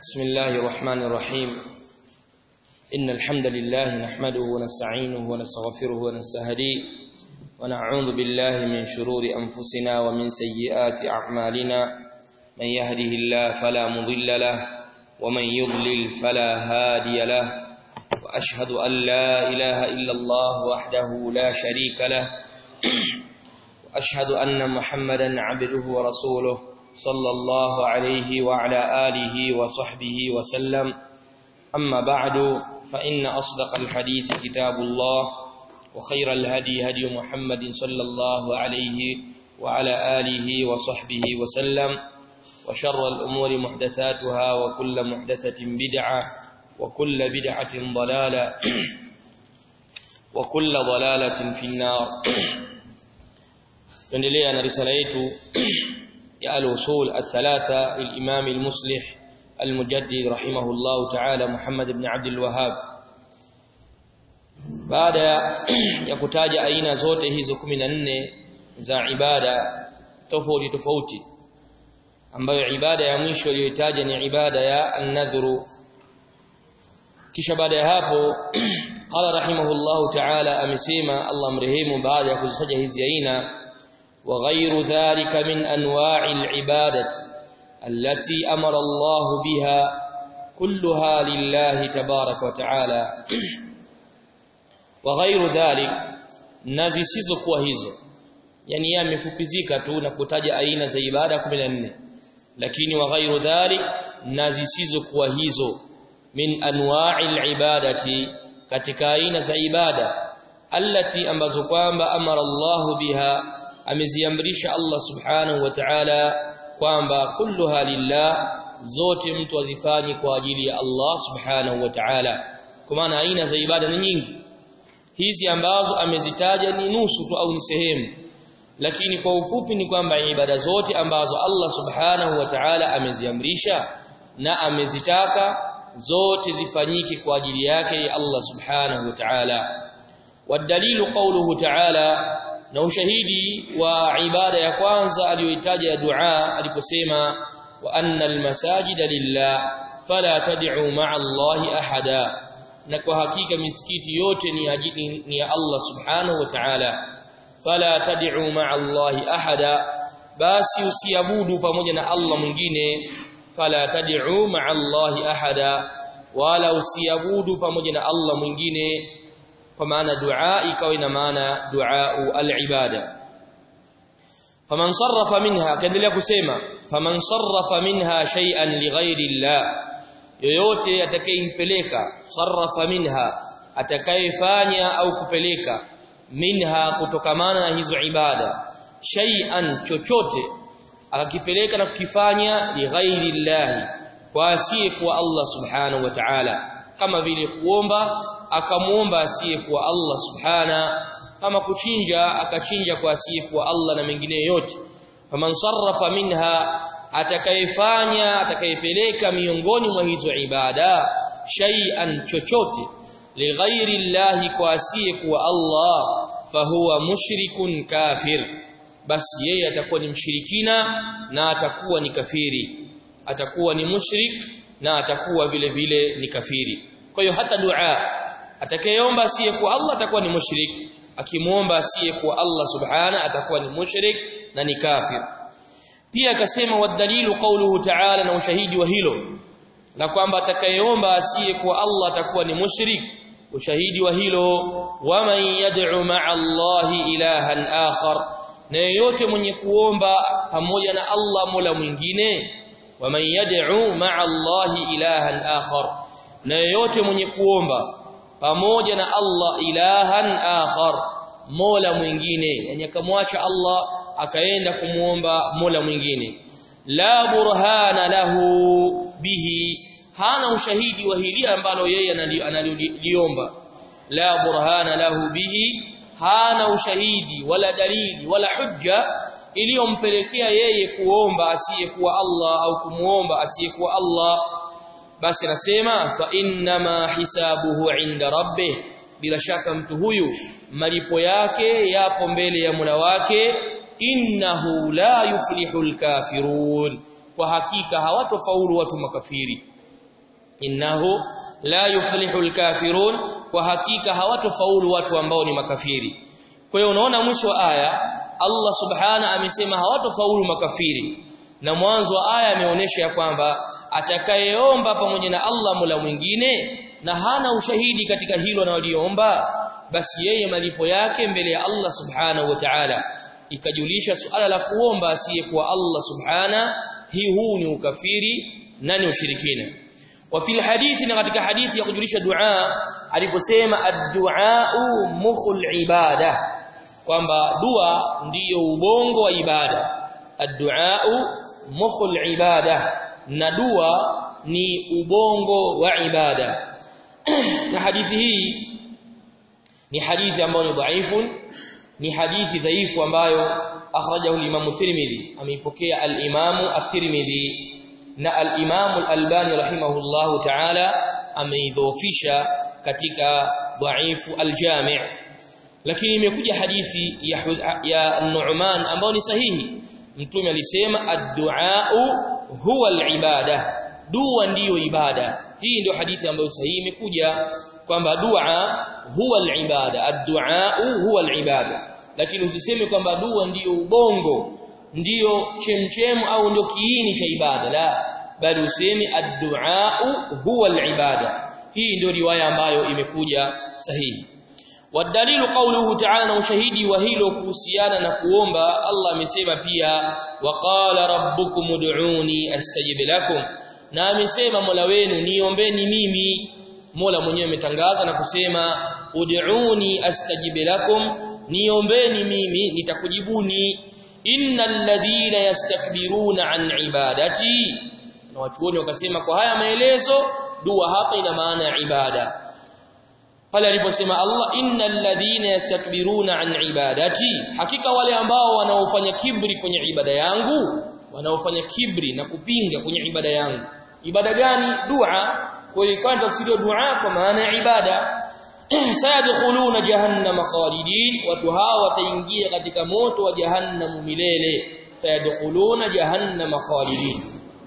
بسم الله الرحمن الرحيم إن الحمد لله نحمده ونستعينه ونستغفره ونستهديه ونعوذ بالله من شرور أنفسنا ومن سيئات أعمالنا من يهده الله فلا مضل له ومن يضلل فلا هادي له وأشهد أن لا إله إلا الله وحده لا شريك له وأشهد أن محمدا عبده ورسوله صلى الله عليه وعلى آله وصحبه وسلم أما بعد فإن أصدق الحديث كتاب الله وخير الهدي هدي محمد صلى الله عليه وعلى آله وصحبه وسلم وشر الأمور محدثاتها وكل محدثة بدعة وكل بدعة ضلالة وكل ضلالة في النار tuendelea na risala yetu ya al-usul al-thalatha lil-imam al-muslih al-mujaddid rahimahullah ta'ala Muhammad ibn Abd al-Wahhab baada ya kutaja aina zote hizo 14 za ibada tofauti tofauti ambayo ibada ya mwisho iliyotaja ni ibada ya an-nadhru kisha baada ya hapo qala rahimahullah ta'ala amesema Allah mrehemu baada ya kuzitaja hizi aina وغير ذلك من أنواع العبادة التي أمر الله بها كلها لله تبارك وتعالى وغير ذلك nazi sizokuwa hizo yani yeye amefupizika tu na kutaja aina za ibada 14 lakini wa ghairu dhalik nazi sizokuwa hizo min anwa'il ibadati katika aina za ibada allati ambazo kwamba amara Allahu biha ameziamrisha Allah subhanahu wa ta'ala kwamba kulluha lillah zote mtu azifanye kwa ajili ya Allah subhanahu wa ta'ala kwa maana aina za ibada ni nyingi hizi ambazo amezitaja ni nusu tu au ni sehemu lakini kwa ufupi ni kwamba ibada zote ambazo Allah subhanahu wa ta'ala ameziamrisha na amezitaka zote zifanyike kwa ajili yake Allah subhanahu wa ta'ala والدليل قوله تعالى na ushahidi wa ibada ya kwanza aliyoitaja ya dua aliposema wa annal masajida lillah fala tad'u ma'a Allahi ahada na kwa hakika misikiti yote ni ajili ni ya Allah subhanahu wa ta'ala fala tad'u ma'a Allahi ahada basi usiabudu pamoja na Allah mwingine fala tad'u ma'a Allahi ahada wala usiabudu pamoja na Allah mwingine kwa maana dua ikawa ina maana dua al-ibada faman sarrafa minha kaendelea kusema faman sarrafa minha shay'an lighairi llah yoyote atakayempeleka sarrafa minha atakayefanya au kupeleka minha kutokamana na hizo ibada shay'an chochote akakipeleka na kukifanya lighairi llah kwa asiye kwa Allah subhanahu wa ta'ala kama vile kuomba akamuomba asiyekuwa Allah subhana kama kuchinja akachinja kwa asiyekuwa Allah na mengine yote faman sarrafa minha atakayefanya atakayepeleka miongoni mwa hizo ibada shay'an chochote lighairi llahi kwa asiyekuwa Allah fahuwa mushrikun kafir basi yeye atakuwa ni mshirikina na atakuwa ni kafiri atakuwa ni mushrik na atakuwa vile vile ni kafiri kwa hiyo hata dua atakayeomba asiyekuwa Allah atakuwa ni mushrik akimuomba asiyekuwa Allah subhana atakuwa ni mushrik na ni kafir pia akasema wadalilu qawluhu ta'ala na ushahidi wa hilo na kwamba atakayeomba asiyekuwa Allah atakuwa ni mushrik ushahidi wa hilo waman yad'u ma'a Allah ilahan akhar na yeyote mwenye kuomba pamoja na Allah mola mwingine waman yad'u ma'a Allah ilahan akhar na yeyote mwenye kuomba pamoja na Allah ilahan akhar mola mwingine yani akamwacha Allah akaenda kumuomba mola mwingine la burhana lahu bihi hana ushahidi wa hili ambalo yeye analiliomba la burhana lahu bihi hana ushahidi wala dalili wala hujja iliyompelekea yeye kuomba asiyekuwa Allah au kumuomba asiyekuwa Allah basi nasema fa innama hisabuhu inda rabbih bila shaka mtu huyu malipo yake yapo mbele ya Mola wake innahu la yuflihul kafirun kwa hakika hawatofaulu watu makafiri innahu la yuflihu alkafirun kwa hakika hawatofaulu watu ambao ni makafiri kwa hiyo unaona mwisho wa aya Allah subhana amesema hawatofaulu makafiri na mwanzo wa aya ameonyesha ya kwamba atakayeomba pamoja na Allah mula mwingine na hana ushahidi katika hilo analoliomba basi yeye malipo yake mbele ya Allah subhanahu wa ta'ala ikajulisha suala la kuomba asiyekuwa Allah subhana hii huu ni ukafiri na ni ushirikina wa fil hadithi na katika hadithi ya kujulisha dua aliposema ad-du'a mukhul ibada kwamba dua ndiyo ubongo wa ibada ad-du'a mukhul ibada na dua ni ubongo wa ibada na hadithi hii ni hadithi ambayo ni dhaifu ni hadithi dhaifu ambayo akhrajahu al-Imam Tirmidhi ameipokea al-Imam at-Tirmidhi na al-Imam al-Albani rahimahullahu ta'ala ameidhoofisha katika dhaifu al-Jami' lakini imekuja hadithi ya, ya Nu'man ambayo ni sahihi mtume alisema ad-du'a huwa al-ibada dua ndiyo ibada hii ndio hadithi ambayo sahihi imekuja kwamba dua huwa al-ibada ad-du'a huwa al-ibada lakini usiseme kwamba dua ndiyo ubongo ndiyo chemchemu au ndio kiini cha ibada la bali useme ad-du'a huwa al-ibada hii ndio riwaya ambayo imekuja sahihi wadalilu qawluhu ta'ala na ushahidi wa hilo kuhusiana na kuomba Allah amesema pia waqala rabbukum ud'uni astajib lakum na amesema Mola wenu niombeni mimi Mola mwenyewe ametangaza na kusema ud'uni astajib lakum niombeni mimi nitakujibuni innal ladhina yastakbiruna an ibadati na watuoni wakasema kwa haya maelezo dua hapa ina maana ya ibada pale aliposema Allah innal ladhina yastakbiruna an ibadati hakika wale ambao wanaofanya kibri kwenye ibada yangu wanaofanya kibri na kupinga kwenye ibada yangu ibada gani dua kwa hiyo ikawa tafsiri dua kwa maana ya ibada sayadkhuluna jahannama khalidin watu hawa wataingia katika moto wa jahannam milele sayadkhuluna jahannama khalidin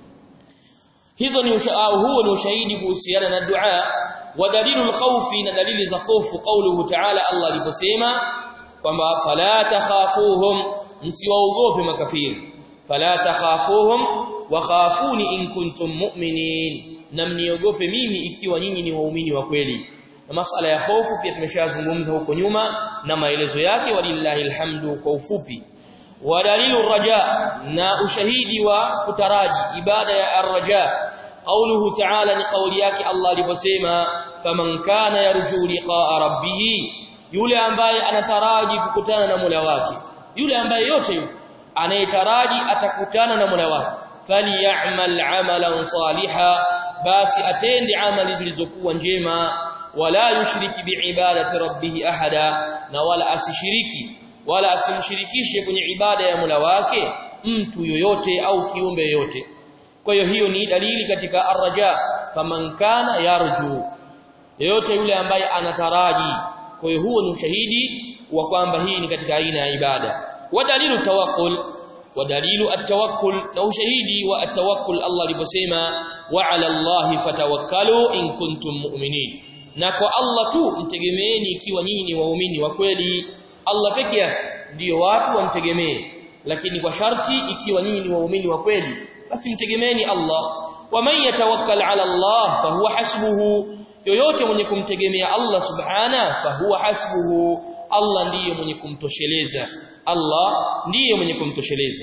hizo ni ushahidi huo ni ushahidi kuhusiana na dua wa dalilul khawfi na dalili za hofu kauluhu ta'ala Allah aliposema kwamba fala takhafuhum msiwaogope makafiri fala takhafuhum wa khafuni in kuntum mu'minin na mniogope mimi ikiwa nyinyi ni waumini wa kweli na masala ya hofu pia tumeshazungumza huko nyuma na maelezo yake walillahi alhamdu kwa ufupi wa dalilu raja na ushahidi wa kutaraji ibada ya arraja قوله تعالى ni kauli yake Allah aliposema faman kana yarju liqa'a rabbih yule ambaye anataraji kukutana na Mola wake yule ambaye yote yuko anayetaraji atakutana na Mola wake falyamal amalan saliha basi atende amali zilizokuwa njema wala yushriki biibadati rabbih ahada na wala asishiriki wala asimshirikishe kwenye ibada ya Mola wake mtu yoyote au kiumbe yoyote kwa hiyo hiyo ni dalili katika arraja faman kana yarju yote yule ambaye anataraji kwa hiyo huo ni ushahidi wa kwamba hii ni katika aina ya ibada wa dalilu tawakkul wa dalilu at-tawakkul na ushahidi wa at-tawakkul Allah aliposema wa 'ala Allahi fatawakkalu in kuntum mu'minin na kwa Allah tu mtegemeeni ikiwa nyinyi ni waumini wa kweli Allah pekee yake ndio watu wamtegemee lakini kwa sharti ikiwa nyinyi ni waumini wa kweli basi mtegemeeni Allah wa man yatawakkal ala Allah fahuwa hasbuhu yoyote mwenye kumtegemea Allah subhana fahuwa hasbuhu Allah ndiye mwenye kumtosheleza Allah ndiye mwenye kumtosheleza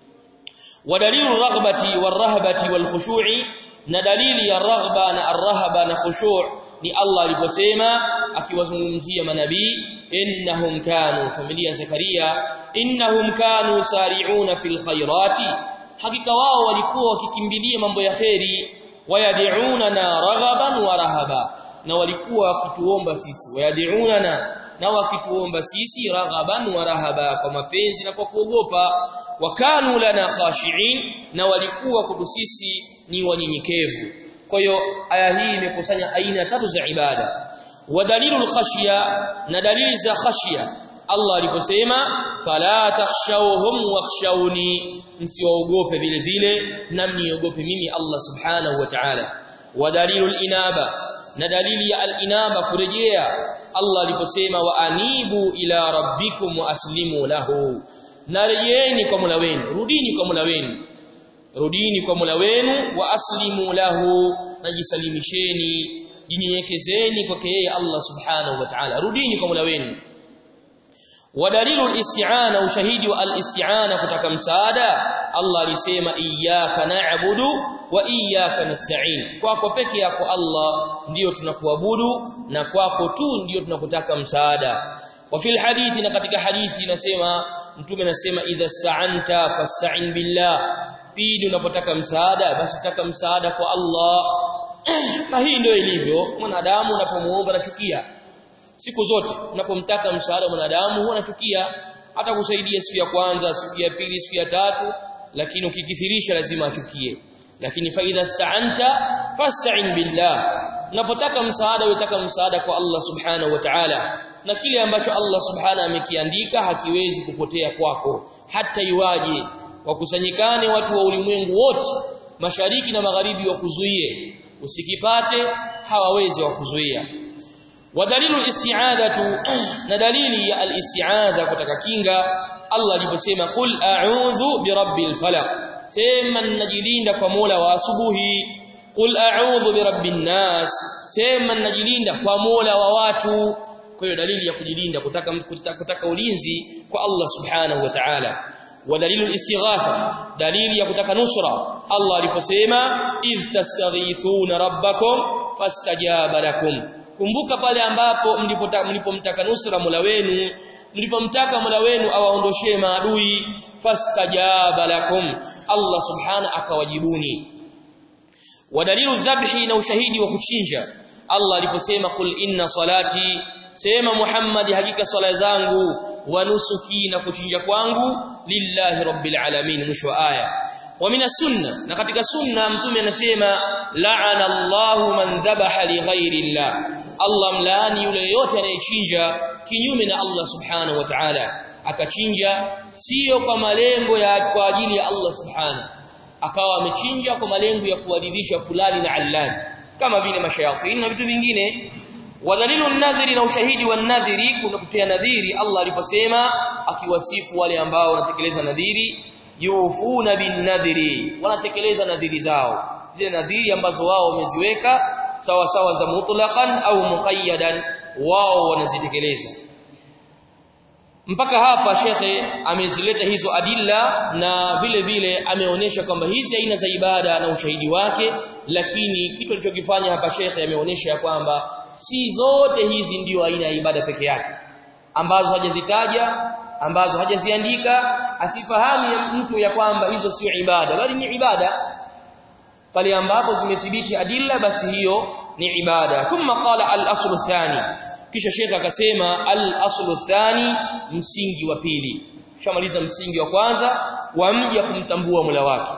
wa dalilu raghbati warahbati walkhushu'i na dalili ya raghba na arhaba na khushu' ni Allah aliposema akiwazungumzia manabii innahum kanu familia Zakaria innahum kanu sari'una fil khairati hakika wao walikuwa wakikimbilia mambo ya kheri wayad'una na raghaban wa rahaba na walikuwa wakituomba sisi wayad'una na na wakituomba sisi raghaban wa rahaba kwa mapenzi na kwa kuogopa wakanu lana khashiin na walikuwa kwetu sisi ni wanyenyekevu kwa hiyo aya hii imekusanya aina tatu za ibada wa dalilul khashya na dalili za khashya Allah aliposema fala takhshawhum wakhshawni msiwaogope vile vile na mniogope mimi Allah subhanahu wa ta'ala wa dalilul inaba na dalili ya al-inaba kurejea Allah aliposema wa anibu ila rabbikum wa aslimu lahu narejeeni kwa Mola wenu rudini kwa Mola wenu rudini kwa Mola wenu wa aslimu lahu najisalimisheni jinyenyekezeni kwake yeye Allah subhanahu wa ta'ala rudini kwa Mola wenu ودليل الاستعانه وشهيد والاستعانه kutaka msaada Allah alisema iyyaka na'budu wa iyyaka nasta'in kwako peke yako Allah ndiyo tunakuabudu na kwako tu ndiyo tunakutaka msaada wa fil hadithi na katika hadithi inasema mtume anasema idha sta'anta fasta'in billah pindi unapotaka msaada basi taka msaada kwa Allah na hii ndio ilivyo mwanadamu unapomuomba anachukia siku zote unapomtaka msaada mwanadamu huwa anachukia hata kusaidia siku ya kwanza siku ya pili siku ya tatu lakini ukikithirisha lazima achukie lakini faida sta'anta fasta'in billah unapotaka msaada unataka msaada kwa Allah subhanahu wa ta'ala na kile ambacho Allah subhanahu amekiandika hakiwezi kupotea kwako hata iwaje wakusanyikane watu wa ulimwengu wote mashariki na magharibi wakuzuie usikipate hawawezi wakuzuia ودليل الاستعاذة ندليل الاستعاذة kutaka kinga Allah aliposema qul a'udhu birabbil falaq sema najilinda kwa Mola wa asubuhi qul a'udhu birabbin nas sema najilinda kwa Mola wa watu kwa hiyo dalili ya kujilinda kutaka kutaka ulinzi kwa Allah subhanahu wa ta'ala ودليل الاستغاثه دليل ya kutaka nusra Allah aliposema idh tastaghithuna rabbakum fastajaba lakum kumbuka pale ambapo mlipomtaka nusra Mola wenu mlipomtaka Mola wenu awaondoshee maadui fastajaba lakum Allah subhana akawajibuni wadalilu dhabhi na ushahidi wa kuchinja Allah aliposema kul inna salati sema Muhammad hakika swala zangu wa nusuki na kuchinja kwangu lillahi rabbil alamin mwisho wa aya wa mina sunna na katika sunna mtume anasema la'ana Allahu man dhabaha li ghairi Allah Allah mlaani yule yote anayechinja kinyume na Allah subhanahu wa ta'ala akachinja sio kwa malengo ya kwa ajili ya Allah subhanahu akawa amechinja kwa malengo ya kuadhibisha fulani na allani kama vile mashayatin na vitu vingine wadhalilu nadhiri na ushahidi wa nadhiri kuna kutia nadhiri Allah aliposema akiwasifu wale ambao wanatekeleza nadhiri yufuna bin nadhiri wanatekeleza nadhiri zao zile nadhiri ambazo wao wameziweka sawa sawa za mutlaqan au muqayyadan wao wanazitekeleza mpaka hapa shekhe amezileta hizo adilla na vile vile ameonyesha kwamba hizi aina za ibada na ushahidi wake lakini kitu alichokifanya hapa shekhe ameonyesha kwamba si zote hizi ndio aina ya ibada peke yake ambazo hajazitaja ambazo hajaziandika asifahamu mtu ya kwamba hizo sio ibada bali ni ibada pale ambapo zimethibiti adilla basi hiyo ni ibada thumma qala al-aslu thani kisha shekha akasema al-aslu thani msingi wa pili shamaliza msingi wa kwanza wa mja kumtambua Mola wake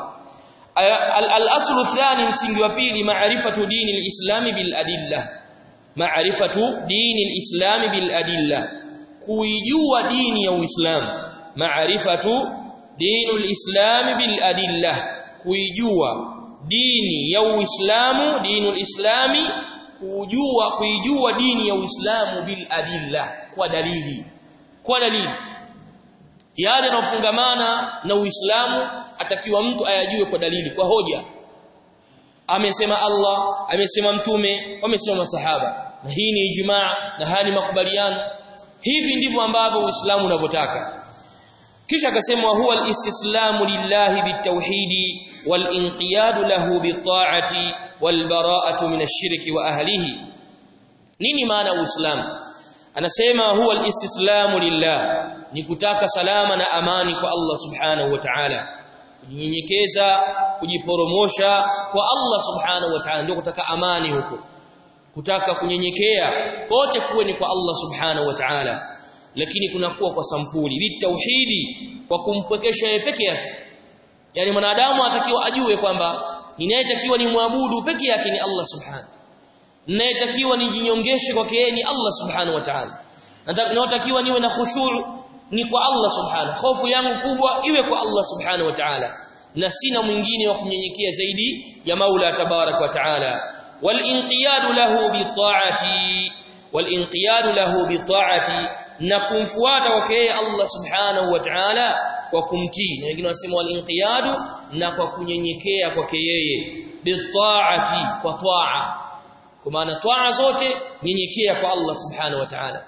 al-aslu thani msingi wa pili maarifatu dini al-islami bil adilla maarifatu dini al-islami bil adilla kuijua dini ya Uislamu maarifatu dini al-islami bil adilla kuijua dini ya Uislamu dinul islami kujua kuijua dini ya Uislamu bil adilla kwa dalili kwa dalili yale yanofungamana na Uislamu atakiwa mtu ayajue kwa dalili kwa hoja amesema Allah amesema mtume wamesema masahaba na hii ni ijmaa na haya ni makubaliano hivi ndivyo ambavyo Uislamu unavyotaka kisha akasema huwa al-istislamu lillahi bitawhidi wal-inqiyadu lahu bit-ta'ati wal-bara'atu min ash-shirki wa ahlihi nini maana uislamu anasema huwa al-istislamu lillah ni kutaka salama na amani kwa Allah subhanahu wa ta'ala kujinyenyekeza kujiporomosha kwa Allah subhanahu wa ta'ala ndio kutaka amani huko kutaka kunyenyekea kote kuwe ni kwa Allah subhanahu wa ta'ala lakini kunakuwa kwa sampuli bitauhidi kwa kumpwekesha yeye peke yake yani mwanadamu atakiwa ajue kwamba ninayetakiwa ni muabudu peke yake ni Allah subhanahu ninayetakiwa nijinyongeshe kwake yeye ni Allah subhanahu wa ta'ala natakiwa niwe na khushu' ni kwa Allah subhanahu hofu yangu kubwa iwe kwa Allah subhanahu wa ta'ala na sina mwingine wa kunyenyekea zaidi ya Maula tabarak wa ta'ala والانقياد له بالطاعه والانقياد له بالطاعه na kumfuata kwake Allah subhanahu wa ta'ala kwa kumtii na wengine wanasema walinqiyadu na kwa kunyenyekea kwake yeye bitaati kwa taa kwa maana taa zote nyenyekea kwa Allah subhanahu wa ta'ala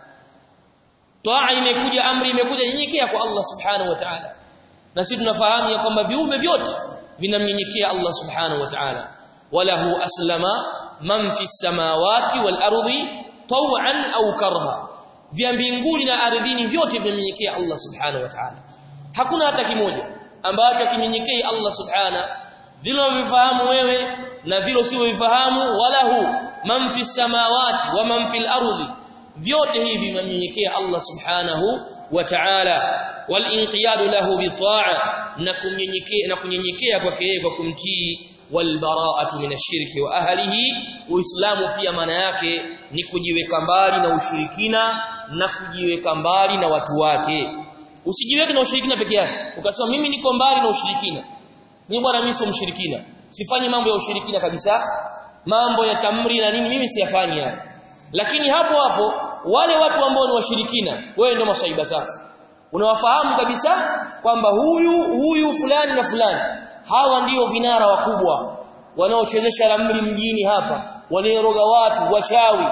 taa imekuja amri imekuja nyenyekea kwa Allah subhanahu wa ta'ala na sisi tunafahamu ya kwamba viumbe vyote vinamnyenyekea Allah subhanahu wa ta'ala walahu aslama man fi samawati wal ardi taw'an au karha vya mbinguni na ardhini vyote vinamnyenyekea Allah subhanahu wa ta'ala hakuna hata kimoja ambacho kinyenyekei Allah subhana vile unavyofahamu wewe na vile usivyofahamu walahu man fi samawati wa man fil ardi vyote hivi vinamnyenyekea Allah subhanahu wa ta'ala wal inqiyadu lahu bi ta'a na kunyenyekea na kunyenyekea kwake yeye kwa kumtii wal bara'atu min ash-shirki wa ahlihi uislamu pia maana yake ni kujiweka mbali na ushirikina na kujiweka mbali na watu wake usijiweke na ushirikina peke yake ukasema mimi niko mbali na ushirikina mimi bwana mimi sio mshirikina sifanyi mambo ya ushirikina kabisa mambo ya tamri na nini mimi siyafanyi hayo lakini hapo hapo wale watu ambao ni washirikina wewe ndio masaiba zako unawafahamu kabisa kwamba huyu huyu fulani na fulani hawa ndio vinara wakubwa wanaochezesha ramli mjini hapa wanaeroga watu wachawi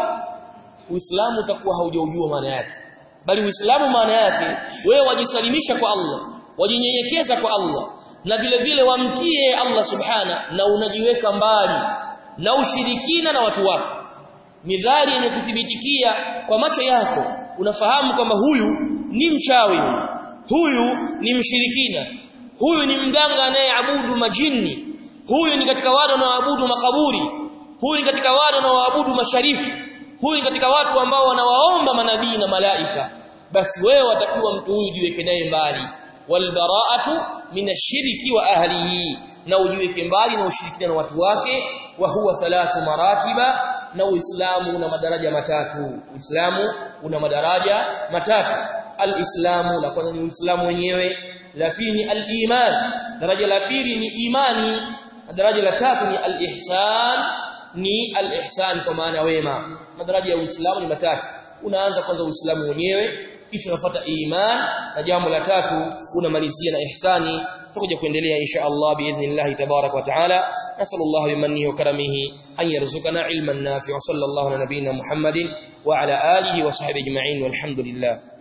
uislamu utakuwa haujaujua maana yake bali uislamu maana yake wewe wajisalimisha kwa Allah wajinyenyekeza kwa Allah na vile vile wamtie Allah subhana na unajiweka mbali na ushirikina na watu wako midhari yenye kuthibitikia kwa macho yako unafahamu kwamba huyu ni mchawi huyu ni mshirikina huyu ni mganga anayeabudu majini huyu ni katika wale wanaoabudu makaburi huyu ni katika wale wanaoabudu masharifu huyu ni katika watu ambao wanawaomba manabii na malaika basi wewe watakiwa mtu huyu jiweke naye mbali walbara'atu minashiriki wa ahlihi na ujiweke mbali na ushirikina na watu wake wa huwa thalathu maratiba na uislamu una madaraja matatu uislamu una madaraja matatu alislamu la kwanza ni uislamu wenyewe la pili ni aliman daraja la pili ni imani daraja la tatu ni alihsan ni alihsan kwa maana wema madaraja ya uislamu ni matatu unaanza kwanza uislamu wenyewe kisha unafuata iman na jambo la tatu unamalizia na ihsani tutakuja kuendelea insha Allah biidhnillah tabarak wa taala nasallallahu bimannihi wa karamihi an yarzuqana ilman nafi'a sallallahu ala nabiyyina muhammadin wa ala alihi wa sahbihi ajma'in walhamdulillah